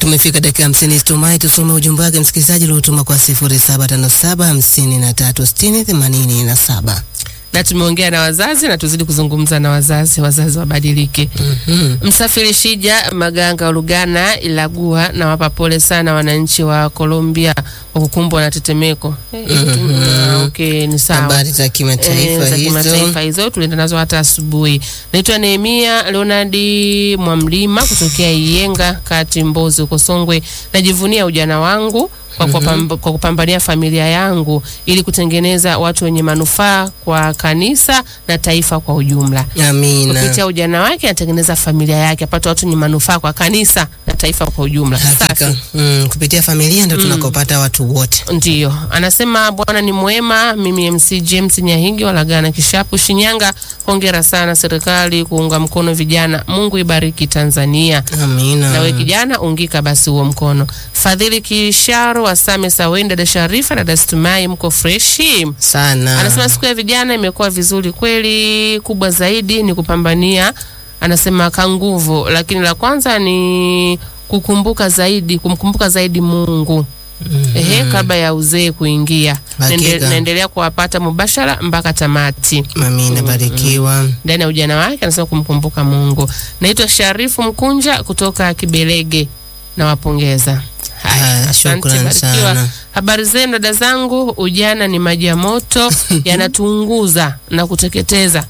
Tumefika dakika hamsini tumai tusome ujumbe wake msikilizaji uliotuma kwa sifuri saba tano saba hamsini na tatu sitini themanini na saba na tumeongea na wazazi na tuzidi kuzungumza na wazazi, wazazi wabadilike. Mhm. Msafiri Shija Maganga wa Lugana Ilagua, na wapa pole sana wananchi wa Colombia kwa kukumbwa na tetemeko. Eh, mm, okay, ni sawa. Habari za kimataifa Eh, za hizo. kimataifa hizo tulienda nazo hata asubuhi. Naitwa Nehemia Leonardi Mwamlima kutokea Iyenga kati Mbozi huko Songwe. Najivunia ujana wangu kwa, kupamba, kwa kupambania familia yangu ili kutengeneza watu wenye manufaa kwa kanisa na taifa kwa ujumla. Amina. Kupitia ujana wake anatengeneza familia yake, apate watu wenye manufaa kwa kanisa na taifa kwa ujumla. Hakika. Safi. Mm, kupitia familia ndio tunakopata watu wote. Ndiyo, anasema Bwana ni mwema. Mimi MC James Nyahingi walagana Kishapu, Shinyanga. Hongera sana serikali kuunga mkono vijana. Mungu ibariki Tanzania. Amina. Nawe kijana ungika basi huo mkono. Fadhili Kisharo Wasame Saweni, dada Sharifa, dada Stumai, mko freshi? sana. Anasema siku ya vijana imekuwa vizuri kweli, kubwa zaidi ni kupambania, anasema ka nguvu, lakini la kwanza ni kukumbuka zaidi, kumkumbuka zaidi Mungu ehe, kabla ya uzee kuingia. Hakika. Nende- Naendelea kuwapata mubashara mpaka tamati Amina, barikiwa. ndani ya ujana wake, anasema kumkumbuka Mungu. Naitwa Sharifu Mkunja kutoka Kibelege, nawapongeza. Haya, Haya, asante, shukrani barikiwa. sana. Habari zenu dada zangu, ujana ni maji ya moto yanatuunguza na kuteketeza.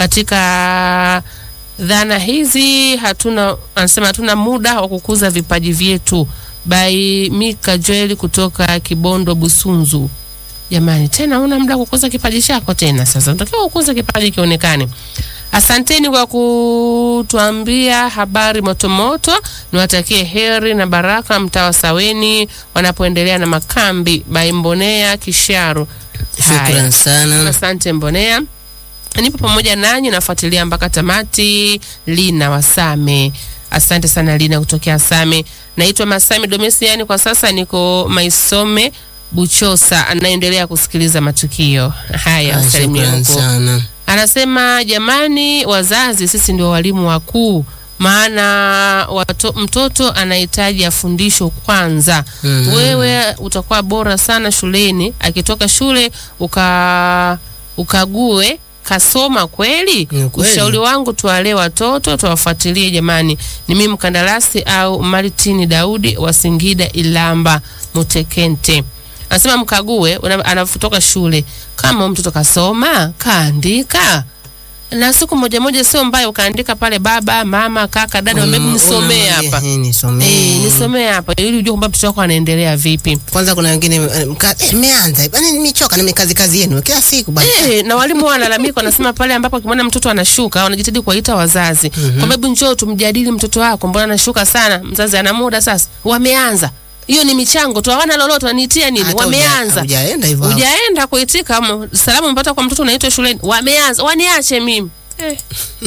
Katika dhana hizi hatuna, anasema hatuna muda wa kukuza vipaji vyetu. By Mika Joel kutoka Kibondo Busunzu. Jamani, tena una muda wa kukuza kipaji chako tena. Sasa unatakiwa kukuza kipaji kionekane. Asanteni kwa kutuambia habari motomoto. Niwatakie heri na baraka mtawa Saweni wanapoendelea na makambi by Mbonea Kisharu. Haya. Shukran sana. Asante Mbonea, nipo pamoja nanyi, nafuatilia mpaka tamati. Lina Wasame, asante sana Lina kutokea Same. Naitwa Masame Domesiani, kwa sasa niko Maisome Buchosa, anaendelea kusikiliza matukio haya. Ah, Salimia Shukran huko. sana. Anasema jamani, wazazi sisi ndio walimu wakuu, maana wato, mtoto anahitaji afundishwe kwanza. Mhm. Wewe utakuwa bora sana shuleni, akitoka shule uka ukague kasoma kweli. Ni kweli. Ushauri wangu tuwalee watoto, tuwafuatilie jamani. Ni mimi mkandarasi au Martin Daudi wa Singida Ilamba Mutekente. Anasema mkague una- anapotoka shule, kama huyu mtoto kasoma kaandika na siku moja moja, sio mbaya ukaandika pale baba, mama, kaka, dada, Una- hebu nisomee una- hapa eh, nisomee. Eh, nisomee hapa ili ujue kwamba mtoto wako anaendelea vipi. Kwanza kuna wengine eh, mka- eh, mmeanza bana, nimechoka na kazi kazi yenu kila siku bana. Eh, na walimu wao wanalalamika, wanasema pale ambapo akimwona mtoto anashuka wanajitahidi kuwaita wazazi kwamba hebu njoo tumjadili mtoto wako, mbona anashuka sana? Mzazi ana muda sasa, wameanza hiyo ni michango tu, hawana lolote, waniitia nini? Hata Wameanza huja- hujaenda hivyo. hujaenda kuitika m- salamu mpata kwa mtoto unaitwa shuleni, wameanza waniache mimi eh.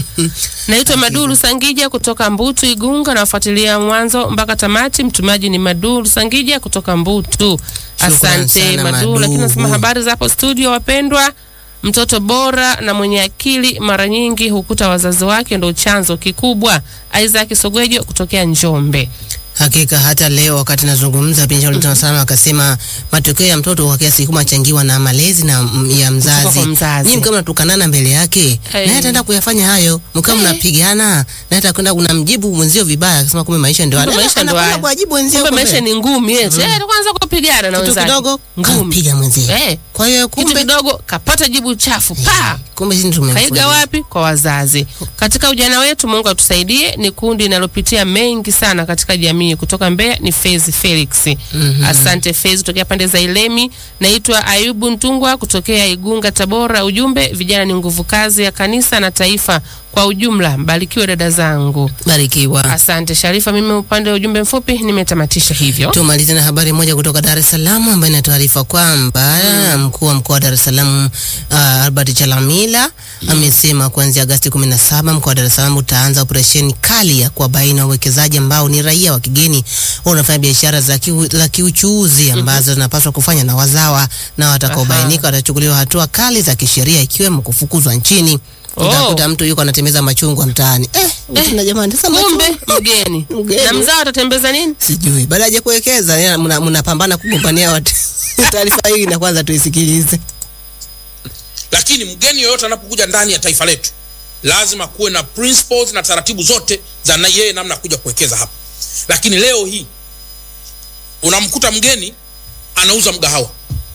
Naitwa Maduru Sangija kutoka Mbutu Igunga, nawafuatilia mwanzo mpaka tamati. Mtumaji ni Maduru Sangija kutoka Mbutu. Shukran Asante sana, Maduru. Lakini Maduru. nasema habari za hapo studio, wapendwa. Mtoto bora na mwenye akili mara nyingi hukuta wazazi wake ndo chanzo kikubwa. Isaac Sogwejo kutokea Njombe. Hakika hata leo wakati nazungumza pia Shauri mm sana akasema matokeo ya mtoto kwa kiasi kikubwa changiwa na malezi na mm, ya mzazi. kwa mzazi. Nyinyi mkiwa mnatukanana mbele yake, Hey. naye ataenda kuyafanya hayo. Mkiwa mnapigana, naye atakwenda unamjibu mwenzio vibaya, akasema kumbe maisha ndio Kumbe haya. maisha Anakwenda ndio haya. kuwajibu wenzio Kumbe kumbe. maisha ni ngumi eti. Eh, kwanza kupigana na kitu wenzake. kidogo Ngumi. kampiga mwenzio. Eh, Kwa hiyo kitu kumbe kidogo kapata jibu chafu. Pa. kumbe sisi tumemfunza. Kaiga wapi? Kwa wazazi. Katika ujana wetu, Mungu atusaidie. Ni kundi linalopitia mengi sana katika jamii. Kutoka Mbeya ni Fezi Felix. Mhm. Asante Fezi kutokea pande za Ilemi. Naitwa Ayubu Ntungwa kutokea Igunga, Tabora. Ujumbe, vijana ni nguvu kazi ya kanisa na taifa kwa ujumla. Mbarikiwe dada zangu. Barikiwa. Asante Sharifa. Mimi upande wa ujumbe mfupi nimetamatisha hivyo. Tumalize na habari moja kutoka Dar es Salaam ambayo inatuarifa kwamba mkuu wa mkoa wa Dar es Salaam uh, Albert Chalamila amesema kuanzia Agosti 17 mkoa wa Dar es Salaam utaanza operesheni kali ya kuwabaini wawekezaji ambao ni raia wa kigeni wanafanya biashara za kiu, za kiuchuuzi ambazo zinapaswa kufanya na wazawa na watakaobainika watachukuliwa hatua kali za kisheria ikiwemo kufukuzwa nchini. Oh. utakuta mtu yuko anatembeza machungwa mtaani eh, Eh, na jamani sasa kumbe machungwa mgeni Mgeni. na mzao atatembeza nini sijui baada ya kuwekeza yeye mna- mnapambana kugombania watu taarifa hii na kwanza tuisikilize lakini mgeni yoyote anapokuja ndani ya taifa letu lazima kuwe na principles na taratibu zote za na yeye namna ya kuja kuwekeza hapa lakini leo hii unamkuta mgeni anauza mgahawa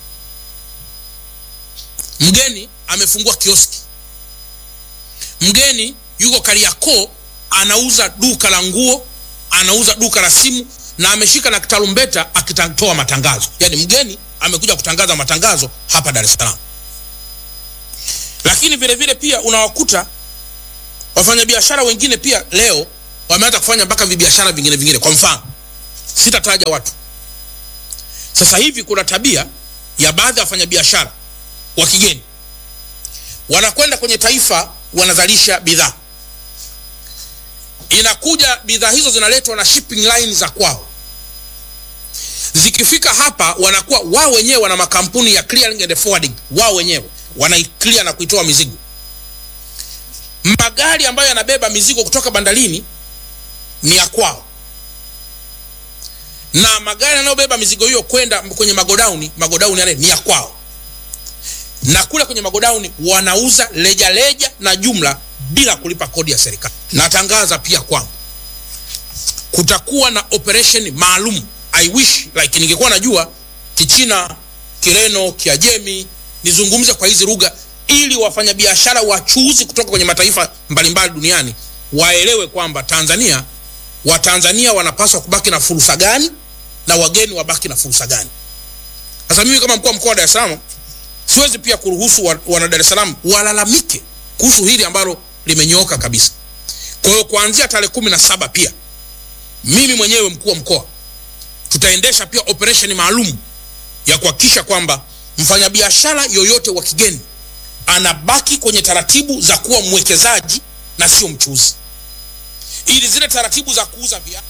mgeni amefungua kioski mgeni yuko kariakoo anauza duka la nguo anauza duka la simu na ameshika na kitarumbeta akitoa matangazo yaani mgeni amekuja kutangaza matangazo hapa dar es salaam lakini vile vile pia unawakuta wafanyabiashara wengine pia leo wameanza kufanya mpaka vibiashara vingine vingine kwa mfano sitataja watu sasa hivi kuna tabia ya baadhi ya wafanyabiashara wa kigeni wanakwenda kwenye taifa wanazalisha bidhaa inakuja bidhaa hizo zinaletwa na shipping line za kwao zikifika hapa wanakuwa wao wenyewe wana makampuni ya clearing and forwarding wao wenyewe wanaiclear na kuitoa mizigo magari ambayo yanabeba mizigo kutoka bandarini ni ya kwao na magari yanayobeba mizigo hiyo kwenda kwenye magodauni magodauni yale ni ya kwao na kule kwenye magodauni wanauza leja leja na jumla bila kulipa kodi ya serikali natangaza pia kwamba kutakuwa na operation maalum i wish like ningekuwa najua kichina kireno kiajemi nizungumze kwa hizi lugha ili wafanyabiashara wachuuzi kutoka kwenye mataifa mbalimbali duniani waelewe kwamba tanzania watanzania wanapaswa kubaki na fursa gani na wageni wabaki na fursa gani sasa mimi kama mkuu wa mkoa wa dar es salaam siwezi pia kuruhusu wa- wana dar es salaam walalamike kuhusu hili ambalo limenyooka kabisa kwa hiyo kuanzia tarehe kumi na saba pia mimi mwenyewe mkuu wa mkoa tutaendesha pia operation maalum ya kuhakikisha kwamba mfanyabiashara yoyote wa kigeni anabaki kwenye taratibu za kuwa mwekezaji na sio mchuuzi ili zile taratibu za kuuza viatu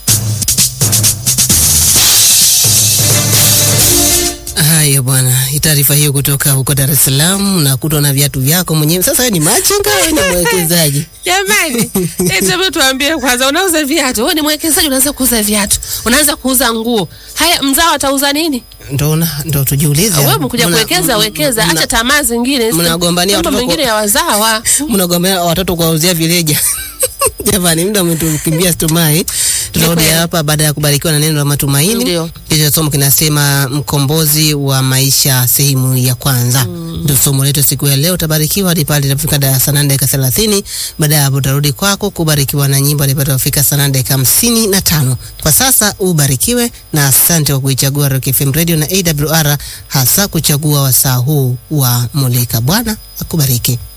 Haya bwana, hii taarifa hiyo kutoka huko Dar es Salaam na kutwa na viatu vyako mwenyewe. Sasa wewe ni machinga au ni mwekezaji? jamani hebu tuambie kwanza unauza viatu wewe ni mwekezaji unaanza kuuza viatu unaanza kuuza nguo haya mzao atauza nini Ndo una- ndo tujiulize. wewe mkuja Mna- kuwekeza mna- wekeza mna- acha tamaa zingine mnagombania mambo watoto mengine kwa- ya wazawa mnagombea watoto kuwauzia vileja. Jamani, muda umetukimbia stumai. Tunarudi kweli. hapa baada ya kubarikiwa na neno la matumaini. Ndio. Kisha somo kinasema mkombozi wa maisha sehemu ya kwanza. Ndio somo letu siku ya leo. Utabarikiwa hadi pale itafika darasa nane dakika thelathini. Baada ya hapo utarudi kwako kubarikiwa na nyimbo alipata kufika saa nane dakika hamsini na tano. Kwa sasa ubarikiwe na asante kwa kuichagua Rock FM Radio na AWR hasa kuchagua wasaa huu wa Mulika. Bwana akubariki.